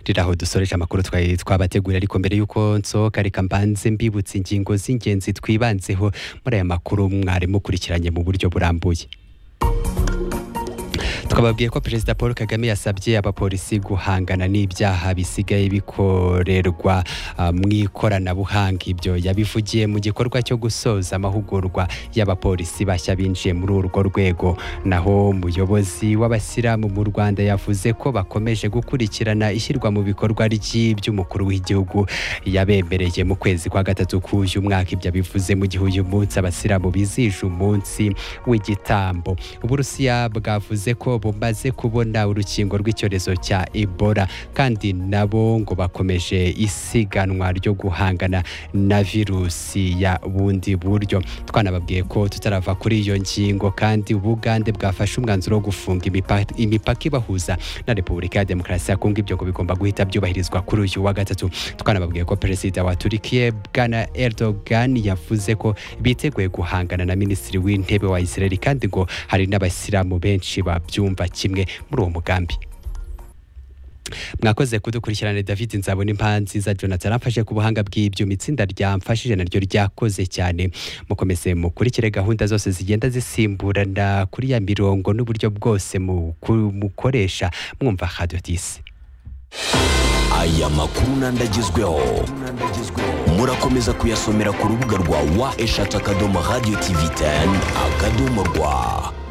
riraho dusoreje amakuru twari twabategura ariko mbere y'uko nsohoka reka mbanze mbibutse ingingo z'ingenzi twibanzeho muri aya makuru mwari mukurikiranye mu buryo burambuye twababwiye ko perezida paul kagame yasabye abapolisi guhangana n'ibyaha bisigaye bikorerwa mu ikoranabuhanga ibyo yabivugiye mu gikorwa cyo gusoza amahugurwa y'abapolisi bashya binjiye muri urwo rwego naho umuyobozi w'abasilamu mu rwanda yavuze ko bakomeje gukurikirana ishyirwa mu bikorwa ry'iby'umukuru w'igihugu yabemereye mu kwezi kwa gatatu k'uyu mwaka ibyo abivuze mu gihe uyu munsi abasilamu bizije umunsi w'igitambo uburusiya bwavuze ko bumaze kubona urukingo rw'icyorezo cya ebola kandi nabo ngo bakomeje isiganwa ryo guhangana na virusi ya bundi buryo twanababwiye ko tutarava kuri iyo ngingo kandi ubugande bwafashe umwanzuro wo gufunga imipaka imipaka ibahuza na repubulika ya demokarasi ya kongo ibyo ngo bigomba guhita byubahirizwa kuri uyu wa gatatu twanababwiye ko perezida wa turikiye bwana erdogan yavuze ko biteguye guhangana na minisitiri w'intebe wa israeli kandi ngo hari n'abasilamu benshi babyo byumva kimwe muri uwo mugambi mwakoze kudukurikirana david nzabona impanzi za jonathan amfashe ku buhanga bw'ibyuma itsinda ryamfashije naryo ryakoze cyane mukomeze mukurikire gahunda zose zigenda zisimburana kuri ya mirongo n'uburyo bwose mukoresha mwumva hadiyo disi aya makuru n'andagezweho murakomeza kuyasomera ku rubuga rwa wa eshatu akadomo radiyo tivi teni akadomo rwa